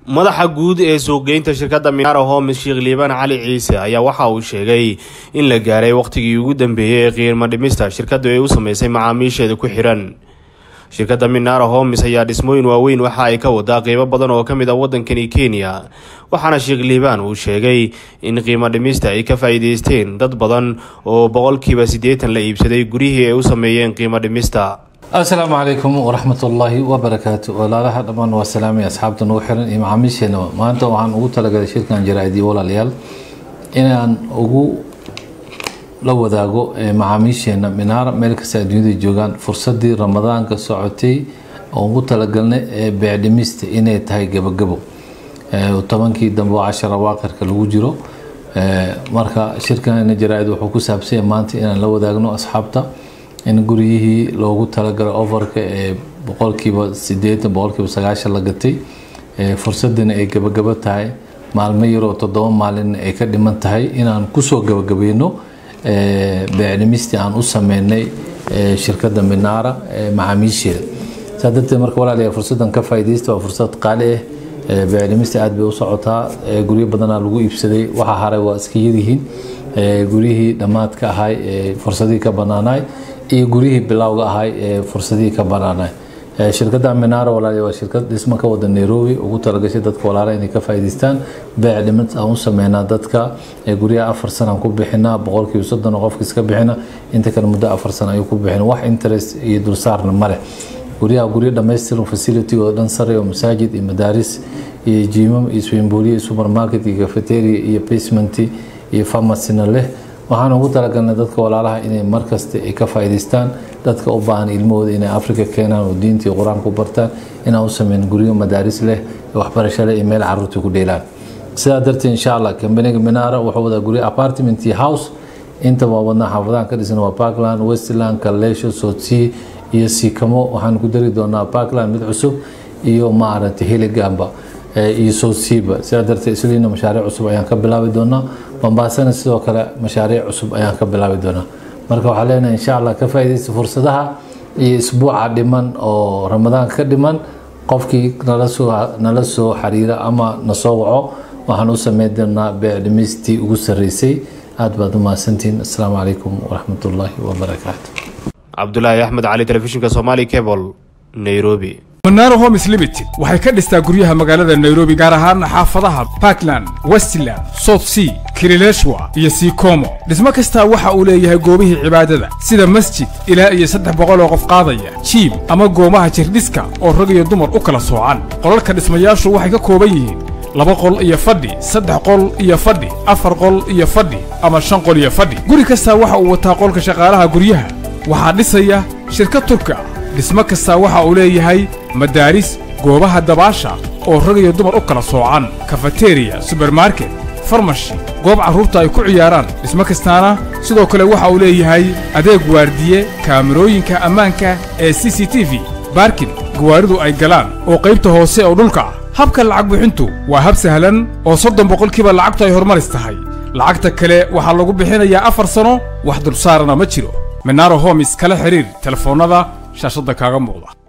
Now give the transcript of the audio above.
madaxa guud ee suuqgeynta shirkadda minaara homes sheekh liibaan cali ciise ayaa waxa uu sheegay in la gaaray wakhtigii ugu dambeeyey ee qiimo dhimista shirkaddu ay u sameysay macaamiisheeda ku xiran shirkadda minaara homes ayaa dhismooyin waaweyn waxa ay ka wadaa qiimo badan oo ka mid ah waddankani kenya waxaana sheekh liibaan uu sheegay in qiimo dhimista ay ka faa-iideysteen dad badan oo boqolkiiba siddeetan la iibsaday gurihii ay u sameeyeen qiimo dhimista asalaamu calaykum waraxmat ullaahi wabarakaatu walaalaha dhammaan waa salaamay asxaabta nagu xiran iyo macaamiisheena maanta waxaan ugu talagalay shirkan jaraa-idiyo walaalayaal inaan ugu la wadaago macaamiisheena minaara meel kasta adduunyada joogaan fursadii ramadaanka socotay oo ugu talagalnay ee beecdhimista inay tahay gabagabo tobankii dambe oo cashara waaqirka lagu jiro marka shirkan jaraa-id wuxuu ku saabsanya maanta inaan la wadaagno asxaabta in guryihii loogu talagalay ofarka ee boqolkiiba sideetan boqolkiiba sagaashan la gatay fursadina ay gabagabo tahay maalmo yaroo toddoba maalin ay ka dhiman tahay inaan kusoo gabagabayno beecdhimistii aan u sameynay shirkadda minaara macaamiisheeda saa darteed marka walaalayaa fursadan ka faa'iidaysta waa fursad qaali ah beecdhimista aad bay u socotaa guryo badanaa lagu iibsaday waxa haray waa iska yaryihiin guryihii dhammaadka ahay ee fursadihii ka banaanaay iyo guryihii bilowga ahay ee fursadihii ka banaanaay shirkadda minaara walaaliya waa shirkad dhismo ka wada nairobi ugu talagashay dadka walaala inay ka faa'iidaystaan beec dhimid aan u sameynaa dadka guryaha afar sana aan ku bixinaa boqolkiiba soddon oo qofka iska bixina inta kale muddo afar sana ayuu ku bixina wax interest iyo dulsaarna male guryaha guryo dhammaystiran facilitygooda dhan sare oo masaajid iyo madaaris iyo jiimam iyo swimbooliya iyo supermarket iyo cafeteria iyo basement iyo farmacina leh waxaan ugu talagalnay dadka walaalaha inay markasta ay ka faa'iidaystaan dadka u baahan ilmahooda inay africa keenaan oo diinta iyo qur-aanka ku bartaan inaan u sameyn guryo madaaris leh waxbarasho leh iyo meel caruurta ku dheelaan sidaa darteed insha allah kambaniga minaara wuxuu wadaa guryo apartment iyo house inta waa wadnaa xaafadahan ka dhisan waa parkland westland kaleesho sotsea iyo siikamo waxaan ku dari doonaa parkland mid cusub iyo maaragtay heligamba iyo soosiiba sidaa darteed isliina mashaariic cusub ayaan ka bilaabi doonaa bambaasana sidoo kale mashaariic cusub ayaan ka bilaabi doonaa marka waxaa leenahay insha allah ka faa'iidaysta fursadaha iyo isbuuca dhiman oo ramadaanka ka dhiman qofkii nala soo nala soo xiriira ama na soo waco waxaan u sameyn doonaa beecdhimistii ugu sarreysay aad baad u mahadsantihiin assalaamu calaykum waraxmatullaahi wabarakaatu cabdulaahi axmed cali telefishinka somali cable nairobi manaaro homes limited waxay ka dhistaa guryaha magaalada nairobi gaar ahaan xaafadaha parkland westland south sea kilileshwa iyo sikomo dhismo kastaa waxa uu leeyahay goobihii cibaadada sida masjid ilaa iyo saddex boqol oo qof qaadaya jiib ama goomaha jirdhiska oo rag iyo dumar u kala soocan qolalka dhismayaashu waxay ka kooban yihiin laba qol iyo fadhi saddex qol iyo fadhi afar qol iyo fadhi ama shan qol iyo fadhi guri kastaa waxa uu wataa qolka shaqaalaha guryaha waxaa dhisaya shirkad turka ah dhismo kastaa waxa uu leeyahay madaaris goobaha dabaasha oo rag iyo dumar u kala soocan kafateriya subermarket farmashi goob carruurta ay ku ciyaaraan dhismo kastaana sidoo kale waxa uu leeyahay adeeg waardiye kaamirooyinka ammaanka ee c c t v baarkin gawaaridu ay galaan oo qaybta hoose oo dhulka ah habka lacag bixintu waa hab sahlan oo soddon boqolkiiba lacagtu ay horumaris tahay lacagta kale waxaa lagu bixinayaa afar sano wax dulsaarana ma jiro minaaro homis kala xidhiir telefoonnada shaashadda kaaga muuqda